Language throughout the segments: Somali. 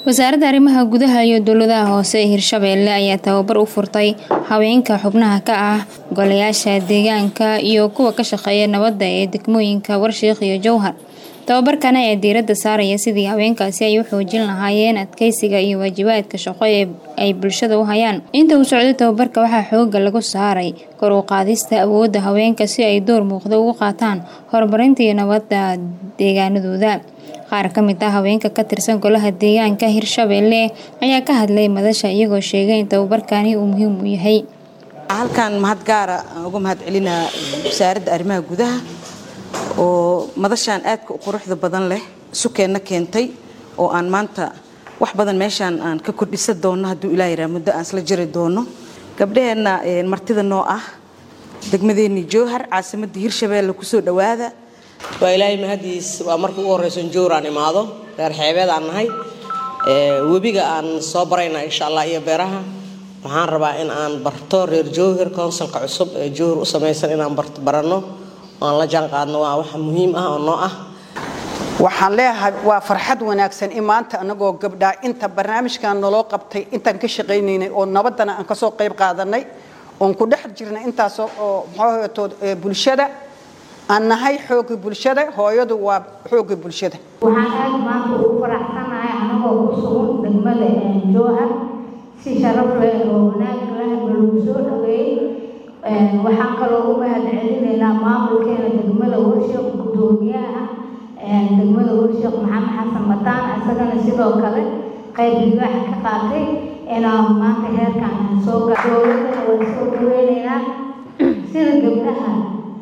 wasaaradda arrimaha gudaha iyo dowladaha hoose ee hirshabeelle ayaa tababar u furtay haweenka xubnaha ka ah golayaasha deegaanka iyo kuwa ka shaqeeya nabadda ee degmooyinka warshiiq iyo jowhar tababarkan ayaa diiradda saaraya sidii haweenkaasi ay u xoojin lahaayeen adkeysiga iyo waajibaadka shaqo ee ay bulshada u hayaan inta uu socday tababarka waxaa xooga lagu saaray kor u qaadista awoodda haweenka si ay door muuqda ugu qaataan horumarinta iyo nabadda deegaanadooda qaar ka mid ah haweenka ka tirsan golaha deegaanka hirshabeelle ayaa ka hadlay madasha iyagoo sheegay in tababarkani uu muhiim u yahay halkan mahad gaara aan uga mahad celinaa wasaaradda arrimaha gudaha oo madashaan aadka u quruxda badan leh sukeenna keentay oo aan maanta wax badan meeshaan aan ka kordhisa doonno hadduu ilaa yaraa muddo aan isla jiri doono gabdhaheenna martida noo ah degmadeennii jowhar caasimadda hirshabeelle kusoo dhowaada waa ilaahay mahadiis waa marka ugu horreyso jowr aan imaado reer xeebeed aan nahay webiga aan soo barayna insha allah iyo beeraha waxaan rabaa in aan barto reer jowhir counsilka cusub ee jowhir u samaysan inaan baranno aan la jaan qaadno waa wax muhiim ah oo noo ah waxaan leeyahay waa farxad wanaagsan in maanta anagoo gabdhaa inta barnaamijkan naloo qabtay intaan ka shaqaynaynay oo nabaddana aan kasoo qayb qaadanay oon ku dhex jirnay intaasoo oo maxaatood bulshada aan nahay xoogga bulshada hooyadu waa xoogga bulshada waxaan aad maanta ugu faraxsanahay anagoo ku sugan degmada jowhar si sharaf leh oo wanaag leh lagu soo dhaweeyey waxaan kaloo u mahad celinaynaa maamulkeena degmada warshiiq gudoomiyaha degmada warshiiq maxamed xasan mataan isagana sidoo kale qayb libaax ka qaatay inaan maanta heerkan soo dowladana waan soo dhaweynaynaa sida gabdhaha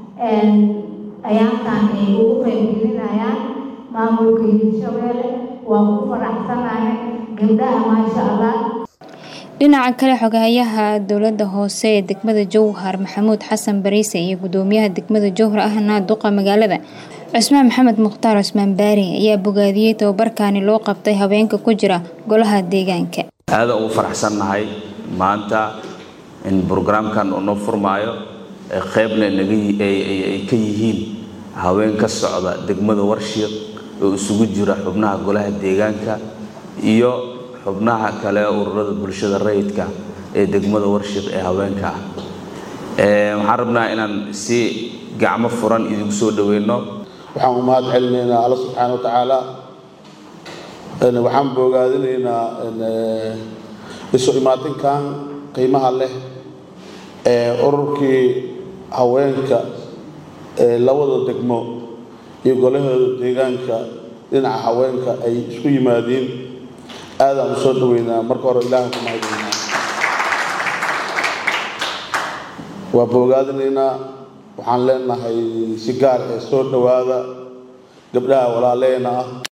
ayaankan ay ugu qaybgelinayaan maamulka hirshabeelle waa ku faraxsanahay gabdhaha maasha allah dhinaca kale xogahayaha dowladda hoose ee degmada jowhar maxamuud xasan bariise iyo gudoomiyaha degmada jowhar ahna duqa magaalada cusmaan maxamed mukhtaar cusmaan baari ayaa bogaadiyey tababarkaani loo qabtay haweenka ku jira golaha deegaanka aada ugu faraxsannahay maanta in brograamkan uu noo furmaayo qeybna ay ka yihiin haween ka socda degmada warshiiq oo isugu jira xubnaha golaha deegaanka iyo xubnaha kale ururada bulshada rayidka ee degmada warshiiq ee haweenka ah waxaan rabnaa inaan si gacmo furan idinku soo dhaweyno waxaan u mahad celinaynaa alla subxaana wa tacaala waxaan boogaadinaynaa isu imaatinkan qiimaha leh ee ururkii haweenka ee labada degmo iyo golahooda deegaanka dhinaca haweenka ay isku yimaadiin aadaan u soo dhaweynaa marka hore ilaaha ku mahadnaynaa waa boogaadinaynaa waxaan leenahay si gaar ee soo dhowaada gabdhaha walaaleena ah